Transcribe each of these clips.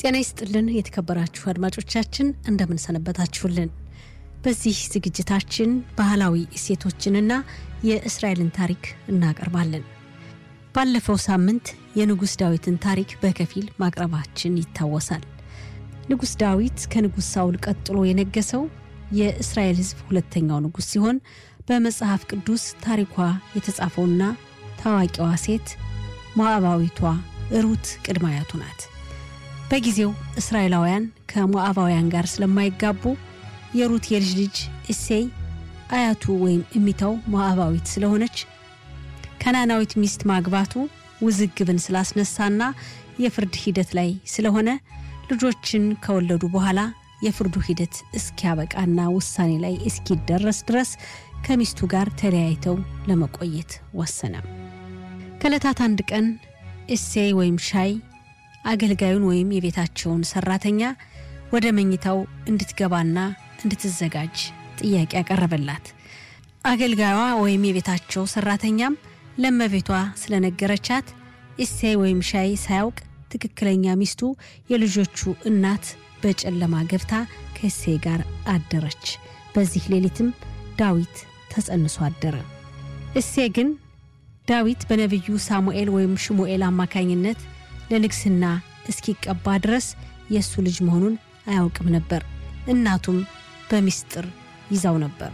ጤና ይስጥልን የተከበራችሁ አድማጮቻችን እንደምን ሰነበታችሁልን። በዚህ ዝግጅታችን ባህላዊ እሴቶችንና የእስራኤልን ታሪክ እናቀርባለን። ባለፈው ሳምንት የንጉሥ ዳዊትን ታሪክ በከፊል ማቅረባችን ይታወሳል። ንጉሥ ዳዊት ከንጉሥ ሳውል ቀጥሎ የነገሰው የእስራኤል ሕዝብ ሁለተኛው ንጉሥ ሲሆን በመጽሐፍ ቅዱስ ታሪኳ የተጻፈውና ታዋቂዋ ሴት ሞዓባዊቷ ሩት ቅድመ አያቱ ናት። በጊዜው እስራኤላውያን ከሞዓባውያን ጋር ስለማይጋቡ የሩት የልጅ ልጅ እሴይ አያቱ ወይም እሚታው ሞዓባዊት ስለሆነች ከናናዊት ሚስት ማግባቱ ውዝግብን ስላስነሳና የፍርድ ሂደት ላይ ስለሆነ ልጆችን ከወለዱ በኋላ የፍርዱ ሂደት እስኪያበቃና ውሳኔ ላይ እስኪደረስ ድረስ ከሚስቱ ጋር ተለያይተው ለመቆየት ወሰነ። ከዕለታት አንድ ቀን እሴይ ወይም ሻይ አገልጋዩን ወይም የቤታቸውን ሰራተኛ ወደ መኝታው እንድትገባና እንድትዘጋጅ ጥያቄ ያቀረበላት። አገልጋዩዋ ወይም የቤታቸው ሰራተኛም ለመቤቷ ስለነገረቻት እሴይ ወይም ሻይ ሳያውቅ ትክክለኛ ሚስቱ የልጆቹ እናት በጨለማ ገብታ ከእሴይ ጋር አደረች። በዚህ ሌሊትም ዳዊት ተጸንሶ አደረ። እሴይ ግን ዳዊት በነቢዩ ሳሙኤል ወይም ሽሙኤል አማካኝነት ለንግስና እስኪቀባ ድረስ የእሱ ልጅ መሆኑን አያውቅም ነበር። እናቱም በሚስጥር ይዛው ነበር።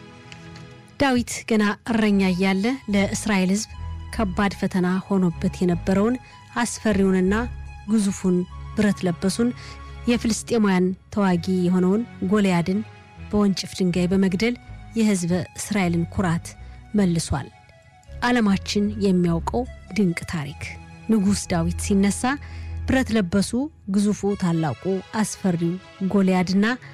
ዳዊት ገና እረኛ እያለ ለእስራኤል ሕዝብ ከባድ ፈተና ሆኖበት የነበረውን አስፈሪውንና ግዙፉን ብረት ለበሱን የፍልስጤማውያን ተዋጊ የሆነውን ጎልያድን በወንጭፍ ድንጋይ በመግደል የሕዝበ እስራኤልን ኩራት መልሷል። ዓለማችን የሚያውቀው ድንቅ ታሪክ ንጉሥ ዳዊት ሲነሳ ብረት ለበሱ ግዙፉ ታላቁ አስፈሪው ጎልያድና